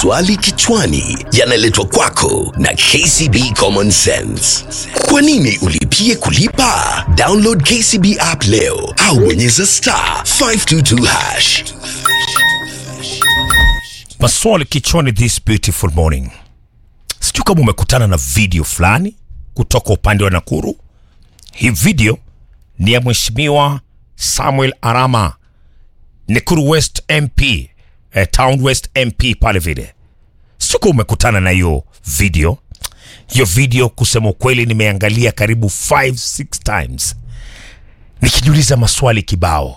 Maswali kichwani yanaletwa kwako na KCB Common Sense. Kwa nini ulipie kulipa? Download KCB app leo au bonyeza star 522 hash. Maswali kichwani this beautiful morning. Sijui kama umekutana na video fulani kutoka upande wa Nakuru. Hii video ni ya Mheshimiwa Samuel Arama, Nakuru West MP, eh, Town West MP pale vile. Sijui kama umekutana na hiyo video. Hiyo video kusema ukweli nimeangalia karibu 5 6 times nikijiuliza maswali kibao,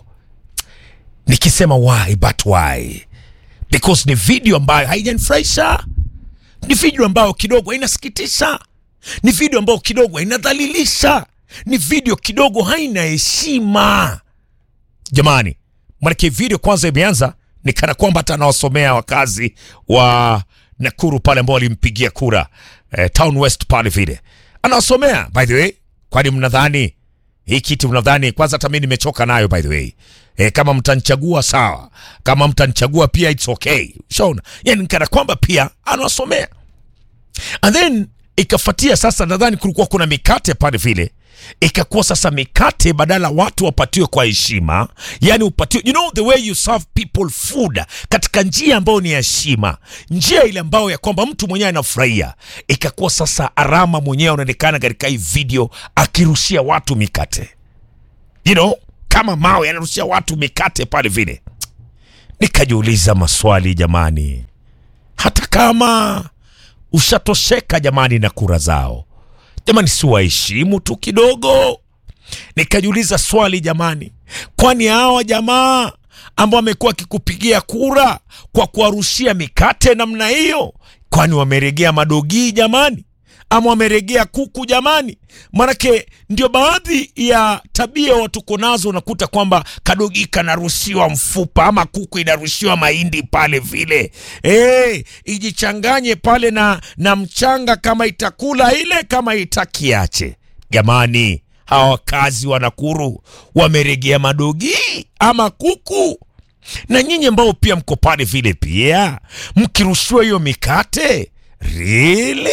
nikisema why but why because ni video ambayo haijanifurahisha, ni video ambayo kidogo inasikitisha, ni video ambayo kidogo inadhalilisha, ni video kidogo haina heshima. Jamani, manake video kwanza imeanza ni kana kwamba hata anawasomea wakazi wa Nakuru pale ambao walimpigia kura eh, Town West pale vile anawasomea. By the way, kwani mnadhani hii kitu mnadhani kwanza, hata mimi nimechoka nayo by the way. E, kama mtanichagua sawa, kama mtanichagua pia it's okay. Shaona, yani kana kwamba pia anawasomea and then ikafuatia sasa, nadhani kulikuwa kuna mikate pale vile, ikakuwa sasa mikate badala watu wapatiwe kwa heshima, yani upatiwe, you know the way you serve people food katika njia ambayo ni ya heshima, njia ile ambayo ya kwamba mtu mwenyewe anafurahia. Ikakuwa sasa Arama mwenyewe anaonekana katika hii video akirushia watu mikate, you know, kama mawe anarushia watu mikate pale vile. Nikajiuliza maswali jamani, hata kama ushatosheka jamani na kura zao jamani, si waheshimu tu kidogo? Nikajiuliza swali jamani, kwani hawa jamaa ambao wamekuwa wakikupigia kura kwa kuwarushia mikate namna hiyo, kwani wameregea madogii jamani, ama wameregea kuku jamani? Manake ndio baadhi ya tabia watu tuko nazo, unakuta kwamba kadogi kanarushiwa mfupa ama kuku inarushiwa mahindi pale vile, hey, ijichanganye pale na, na mchanga, kama itakula ile, kama itakiache. Jamani, hawa wakazi wa Nakuru wameregea madogi ama kuku? Na nyinyi ambao pia mko pale vile pia mkirushiwa hiyo mikate really?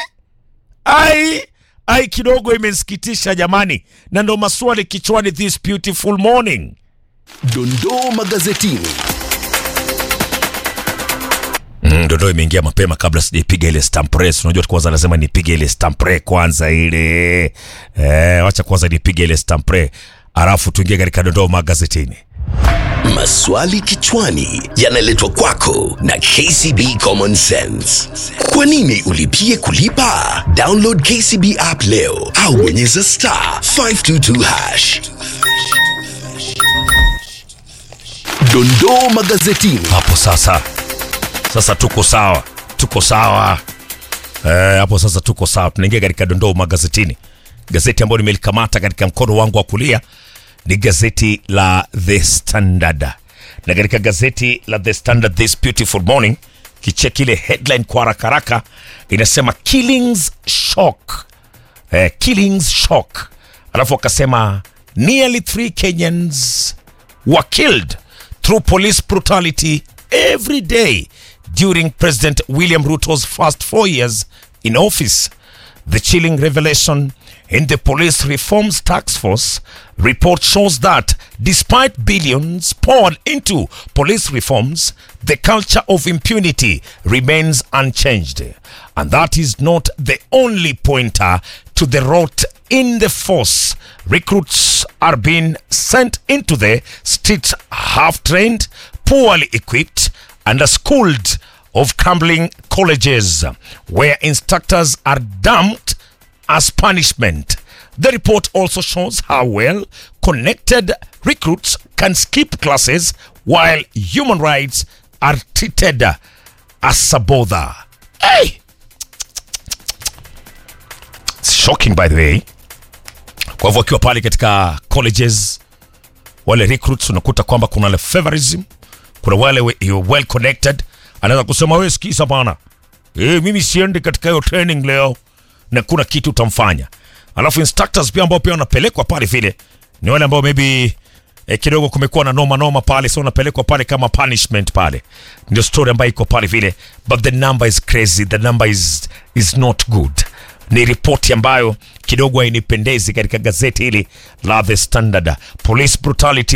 ai ai kidogo imensikitisha jamani, na ndo maswali kichwani this beautiful morning. Dondoo magazetini. Mm, dondoo imeingia mapema kabla sijaipiga ile stamp press. Unajua kwanza lazima nipige ile stamp press kwanza ile eh, wacha kwanza nipige ile stamp press alafu tuingie katika dondoo magazetini. Maswali kichwani yanaletwa kwako na KCB Common Sense. Kwa nini ulipie kulipa? Download KCB app leo au bonyeza star 522 hash. Dondoo magazetini. hapo sasa sasa tuko sawa tuko sawa eh, hapo sasa tuko sawa tunaingia katika dondoo magazetini gazeti ambayo nimelikamata katika mkono wangu wa kulia ni gazeti la the standard na katika gazeti la the standard this beautiful morning kicheki ile headline kwa haraka haraka inasema killings shock eh, killings shock alafu wakasema nearly three kenyans were killed through police brutality every day during President William Ruto's first four years in office. The chilling revelation in the Police Reforms Task Force report shows that despite billions poured into police reforms, the culture of impunity remains unchanged. And that is not the only pointer to the rot in the force. Recruits are being sent into the streets half trained, poorly equipped, underschooled of crumbling colleges where instructors are dumped as punishment. The report also shows how well connected recruits can skip classes while human rights are treated as a bother. Hey! It's shocking by the way. Kwa hivyo wakiwa pale katika colleges wale recruits unakuta kwamba kuna wale favorism, kuna wale we- you well connected, anaweza kusema wewe sikiza bana, eh, mimi siendi katika hiyo training leo, na kuna kitu utamfanya. Alafu instructors pia ambao pia wanapelekwa pale vile ni wale ambao maybe eh, kidogo kumekuwa na noma noma pale, so unapelekwa pale kama punishment pale, ndio story ambayo iko pale vile, but the number is crazy, the number is, is not good. Ni ripoti ambayo kidogo hainipendezi katika gazeti hili la The Standard. Police brutality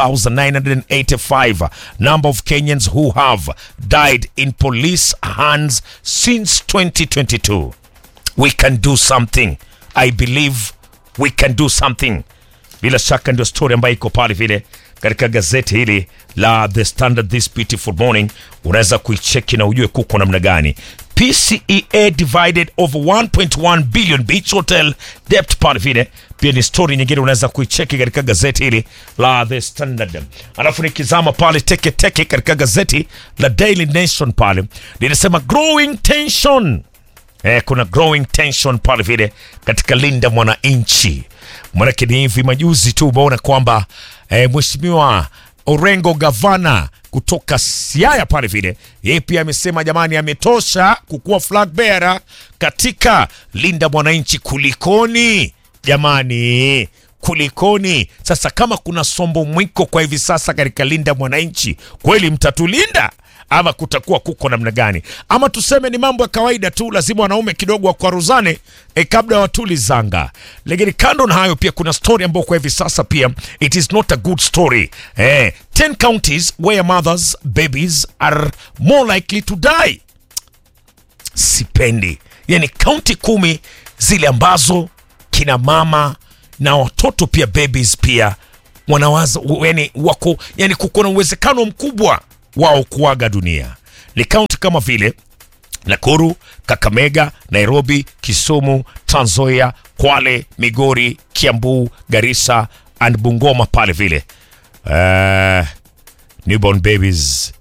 3985 number of Kenyans who have died in police hands since 2022 we can do something i believe we can do something bila shaka ndio story ambayo iko pale vile katika gazeti hili la the standard this beautiful morning unaweza kuicheki na ujue kuko namna gani pcea divided over 1.1 billion beach hotel debt pale vile pia ni story nyingine unaweza kuicheki katika gazeti hili la the standard alafu nikizama pale teke teke katika gazeti la daily nation pale linasema growing tension eh, kuna growing tension pale vile katika linda mwananchi manake ni hivi majuzi tu umeona kwamba eh, mheshimiwa orengo gavana kutoka siaya pale vile yeye pia amesema jamani ametosha kukuwa flag bearer katika linda mwananchi kulikoni jamani kulikoni sasa kama kuna sombo mwiko kwa hivi sasa katika linda mwananchi kweli mtatulinda ama kutakuwa kuko namna gani ama tuseme ni mambo ya kawaida tu lazima wanaume kidogo wakwaruzane e, kabla watulizanga lakini kando na hayo pia kuna story ambayo kwa hivi sasa pia it is not a good story eh, 10 counties where mothers babies are more likely to die sipendi yani kaunti kumi zile ambazo kina mama na watoto pia babies pia wanawaza yani wako yani kuko na uwezekano mkubwa wao kuaga dunia ni kaunti kama vile nakuru kakamega nairobi kisumu Trans Nzoia kwale migori kiambu garissa and bungoma pale vile uh, newborn babies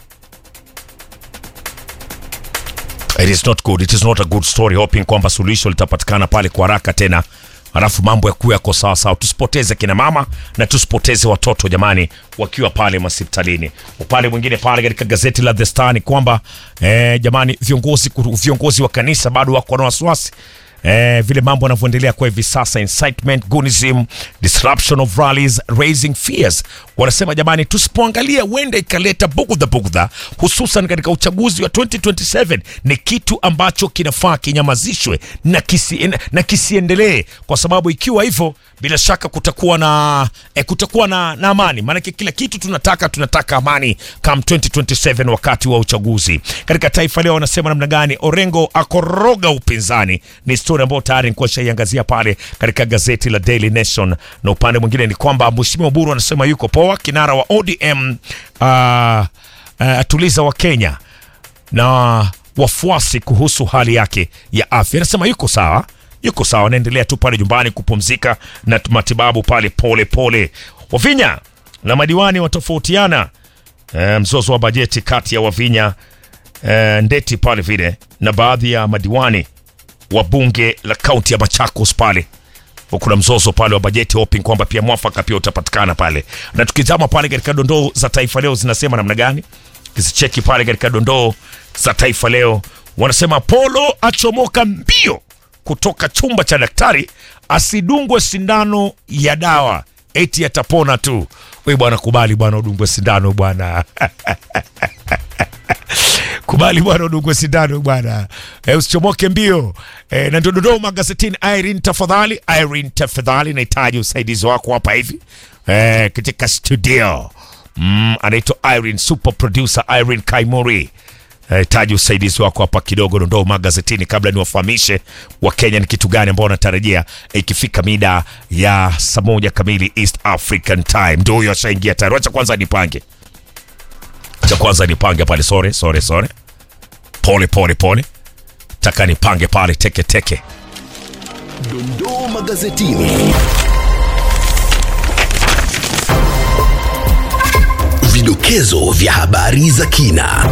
it is not good it is not a good story hoping kwamba suluhisho litapatikana pale kwa haraka tena alafu mambo ya kuwa yako sawasawa tusipoteze kina mama na tusipoteze watoto jamani wakiwa pale masiptalini upande mwingine pale katika gazeti la the star ni kwamba eh, jamani viongozi viongozi wa kanisa bado wako na wasiwasi Eh, vile mambo yanavyoendelea kwa hivi sasa incitement gunism disruption of rallies raising fears wanasema jamani tusipoangalia huenda ikaleta bugudha bugudha hususan katika uchaguzi wa 2027 ni kitu ambacho kinafaa kinyamazishwe na, kisi, na kisiendelee kwa sababu ikiwa hivyo bila shaka kutakuwa na eh, kutakuwa na, na amani maanake kila kitu tunataka tunataka amani kam 2027 wakati wa uchaguzi katika taifa leo wanasema namna gani orengo akoroga upinzani ni story ambayo tayari nikuwa shaiangazia pale katika gazeti la daily nation na upande mwingine ni kwamba mheshimiwa buru anasema yuko poa kinara wa odm uh, uh, atuliza wa kenya na wafuasi kuhusu hali yake ya afya anasema yuko sawa yuko sawa anaendelea tu pale nyumbani kupumzika na matibabu pale pole pole wavinya na madiwani watofautiana e, mzozo wa bajeti kati ya wavinya e, ndeti pale vile na baadhi ya madiwani wa bunge la kaunti ya machakos pale kuna mzozo pale wa bajeti hoping kwamba pia mwafaka pia utapatikana pale na tukizama pale katika dondoo za taifa leo zinasema namna gani kizicheki pale katika dondoo za taifa leo wanasema polo achomoka mbio kutoka chumba cha daktari asidungwe sindano ya dawa eti atapona tu we bwana kubali bwana udungwe sindano bwana kubali bwana udungwe sindano bwana e, usichomoke mbio e, na ndio dodoo magazetini irene tafadhali irene tafadhali nahitaji usaidizi wako hapa hivi e, katika studio mm, anaitwa irene super producer irene kaimori nahitaji usaidizi wako hapa kidogo dondoo magazetini kabla niwafahamishe wakenya ni kitu gani ambao wanatarajia ikifika mida ya saa moja kamili east african time ndo huyo ashaingia tayari wacha kwanza nipange cha kwanza nipange pale sore sore sore pole pole pole taka nipange pale teke teke Dondoo magazetini. Vidokezo vya habari za kina.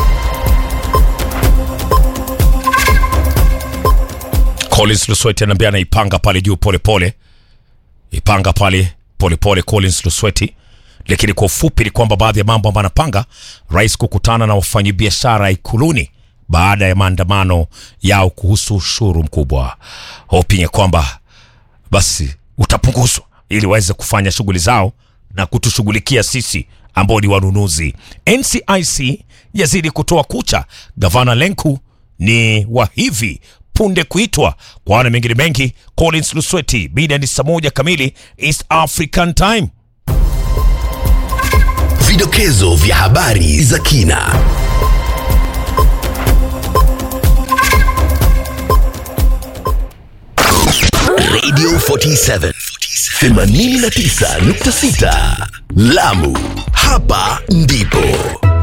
Collins Lusweti anaambia anaipanga pale juu pole pole, ipanga pale pole pole Collins Lusweti. Lakini kwa ufupi ni kwamba baadhi ya mambo ambayo anapanga rais kukutana na wafanyabiashara Ikuluni baada ya maandamano yao kuhusu ushuru mkubwa, hoping ya kwamba basi utapunguzwa ili waweze kufanya shughuli zao na kutushughulikia sisi ambao ni wanunuzi. NCIC yazidi kutoa kucha. Gavana Lenku ni wa hivi punde kuitwa kwa wana mengine mengi. Collins Lusweti, bida ni saa moja kamili East African Time. Vidokezo vya habari za kina. Radio 47 89.6 Lamu, hapa ndipo